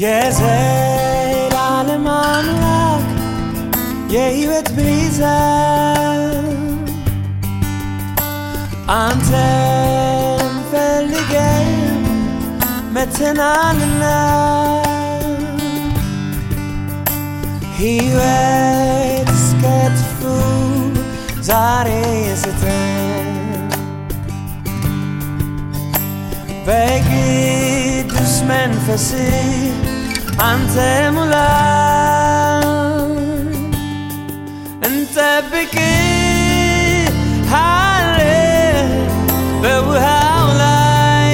የዘላለም አምላክ የሕይወት ቤዛ አንተን ፈልገን መተናልና ሕይወት እስከ ጥፉ ዛሬ ስተን በቅዱስ መንፈስ አንተ ሙላ እንጠብቅሃለን በውሃው ላይ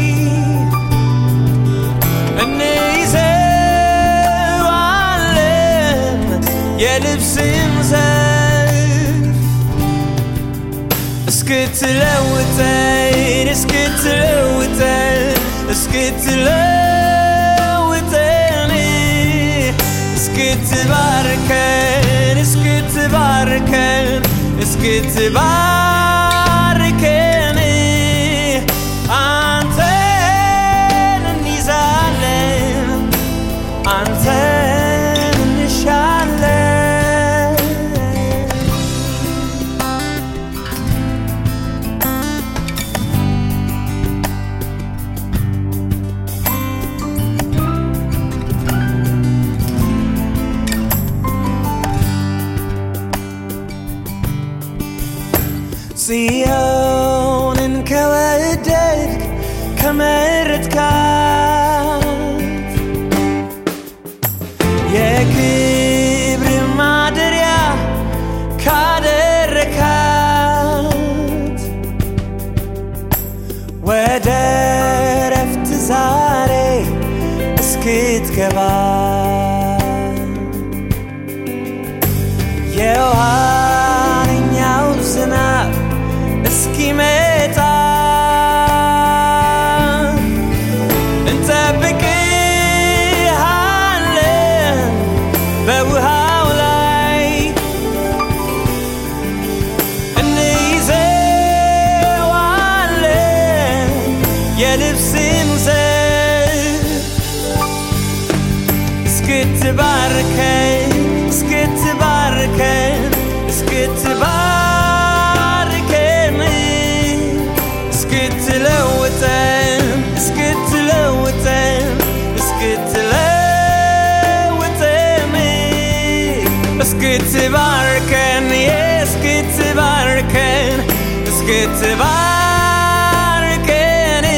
እንይዘዋለን የልብስን ዘርፍ እስክትለውጠን እስክትለውጠን እስክትለውጠን እስክትባርከን እስክትባርከን እስክትባርከን አንተን እንይዛለን አንተን እንሻለን ጽዮንን ከወደድክ ከመረጥካት የክብር ማደሪያ ካደረካት ወደ ረፍት ዛሬ እስክትገባ የኋለኛው ዝናብ እስኪመጣ እንጠብቅሃለን በውሃው ላይ እንይዘዋለን የልብስን ዘርፍ እስክትባርከን እስክትባርከን እስክትባርከን እስክትለውጠን እስክትለውጠን እስክትለውጠን እስክትባርከን እስክትባርከን እስክትባርከን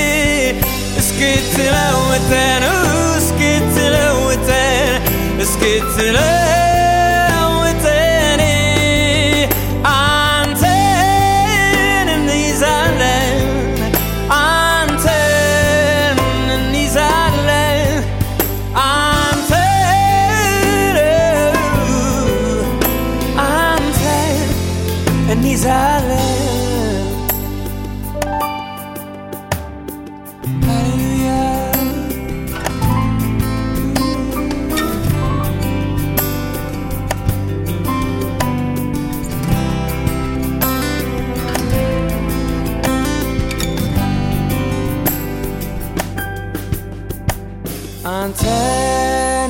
እስክትለውጠን እስክትለውጠን እስክትለውጠን አንተን እንይዛለን አንተን እንይዛለን አንተን አንተን እንይዛለን ሃሌሉያ አንተን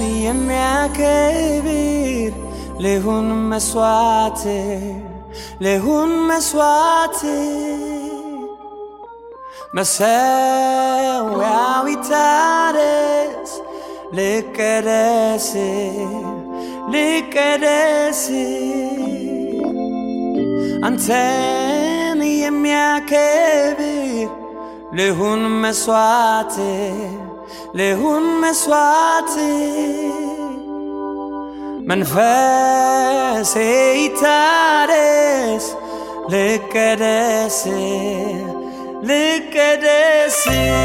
የሚያከብር ልሁን መስዋዕት ልሁን መስዋዕት መሰዊያው ይታደስ ልቀደስ ልቀደስ አንተን የሚያከብር ልሁን መስዋዕት ልሁን መስዋዕት መንፈሴ ይታደስ ልቀደስ ልቀደስ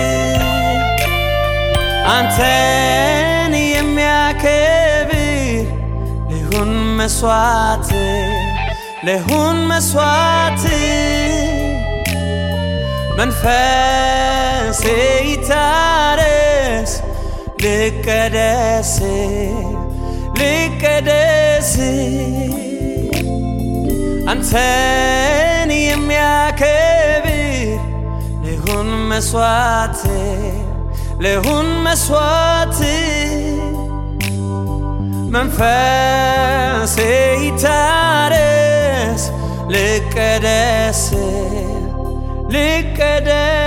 አንተን የሚያከብር ልሁን መስዋዕት ልሁን መስዋዕት መንፈሴ ይታደስ ልቀደስ ልቀደስ አንተን የሚያከብር ልሁን መስዋዕት ልሁን መስዋዕት መንፈሴ ይታረስ ልቀደስ ልቀደስ